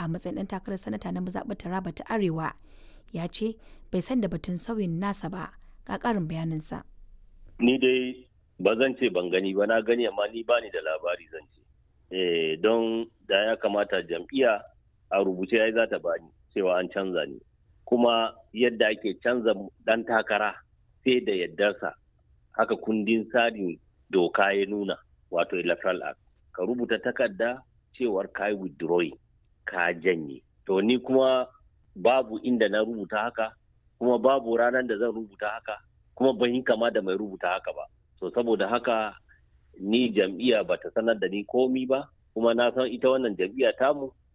a matsayin ɗan takarar sanata na mazaɓar Taraba ta Arewa ya ce bai san da batun sauyin nasa ba ga ƙarin bayaninsa. Ni dai ba zan ce ban gani ba na gani amma ni bani da labari zan ce. Eh, don da ya kamata jam'iyya a rubuce ya za ta bani cewa an canza ni. Kuma yadda ake canza ɗan takara sai da yardarsa haka kundin tsarin doka ya nuna wato electoral act. Ka rubuta takarda cewar ka yi withdrawing ka janye. To ni kuma babu inda na rubuta haka kuma babu ranar da zan rubuta haka kuma ban yi kama da mai rubuta haka ba. So saboda haka ni jam'iyya ba ta sanar da ni komi ba kuma na san ita wannan jam'iyya tamu